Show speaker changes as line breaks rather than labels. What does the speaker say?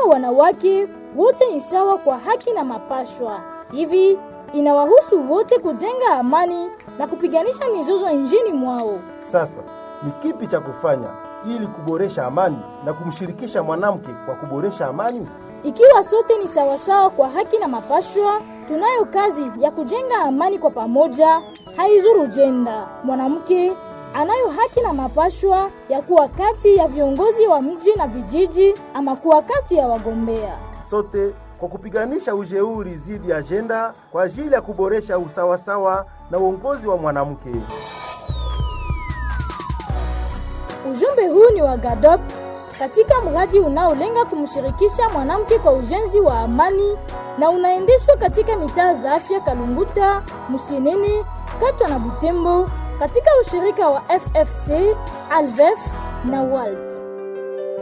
wanawake wote ni sawa kwa haki na mapashwa. Hivi inawahusu wote kujenga amani na kupiganisha mizozo nchini mwao.
Sasa ni kipi cha kufanya ili kuboresha amani na kumshirikisha mwanamke kwa kuboresha amani?
Ikiwa sote ni sawasawa kwa haki na mapashwa, tunayo kazi ya kujenga amani kwa pamoja, haizuru jenda. Mwanamke anayo haki na mapashwa ya kuwa kati ya viongozi wa mji na vijiji ama kuwa kati ya wagombea.
Sote kwa kupiganisha ujeuri dhidi ya ajenda kwa ajili ya kuboresha usawasawa na uongozi wa mwanamke.
Ujumbe huu ni wa GADOP katika mradi unaolenga kumshirikisha mwanamke kwa ujenzi wa amani na unaendeshwa katika mitaa za afya Kalunguta, Musenene, Katwa na Butembo katika ushirika wa FFC, Alvef na WALT.